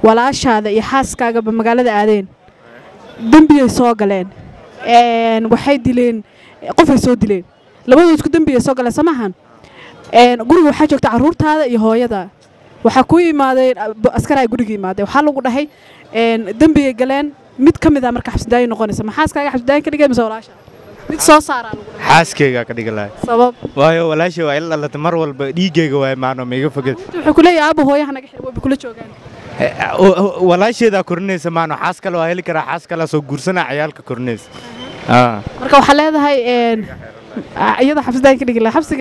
walaashaada iyo xaaskaagaba magaalada aadeen dembiyay soo galeen een, waxay dileen qofay soo dileen labadooda isku dembiyay soo galeen samahan guriga waxaa joogta carruurtaada iyo hooyada waxaa ku yimaadeen askaraa guriga yimaadeen waxaa lagu dhahay een, dembiyay galeen mid ka mid a marka xabsidaayo noqonaysa ma xaaskaaga xabsidaayo ka dhigay mise walaasha mid soo saaraa lagu dhahay xaaskayga ka dhigi lahay sabab waayo walaashay waa ila dhalatay mar walba dhiiggayga waay maano maiga foged wuxuu ku leeyahay aaba hooyaha naga xir wayba kula joogaan walaasheedaa korinaysa maano xaas kale waa heli karaa xaas kale soo guursanaa ciyaalka korinaysa Ah. marka waxaa leedahay een, iyada xabsidaayo ka dhigi lahaa xabsiga